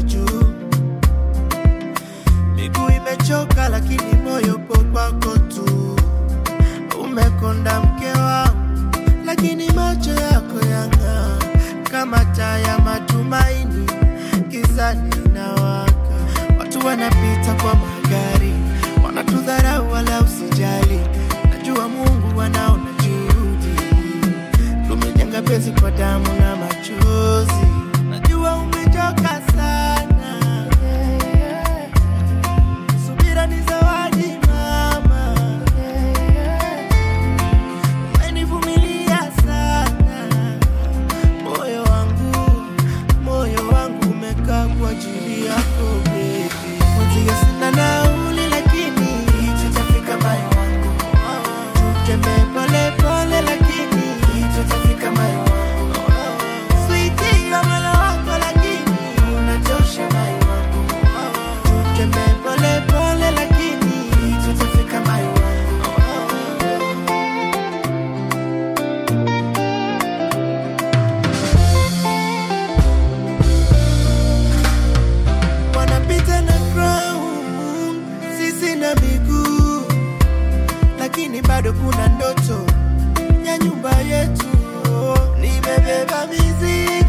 juu. Miguu imechoka lakini moyo upo kwako tu. Umekonda mke wangu, lakini macho yako yang'aa kama taa ya matumaini, gizani inawaka. Watu wanapita kwa magari, wanatudharau wala usijali. Najua Mungu anaona juhudi, tumejenga penzi kwa damu na machozi. Najua umechoka sana, subira ni zawadi mama. Umenivumilia sana, moyo wangu, moyo wangu umekaa kwa ajili yako baby. Mwenzio sina nauli, lakini tutafika moyo wangu. Tutembee pole pole, lakini tutafika moyo wangu. Sweetie, ya moyo wako, lakini unatosha moyo wangu. Tutembee pole pole, lakini tutafika moyo wangu. wanapita na crown, sisi na miguu, lakini bado kuna ndoto ya nyumba yetu. Nimebeba mizigo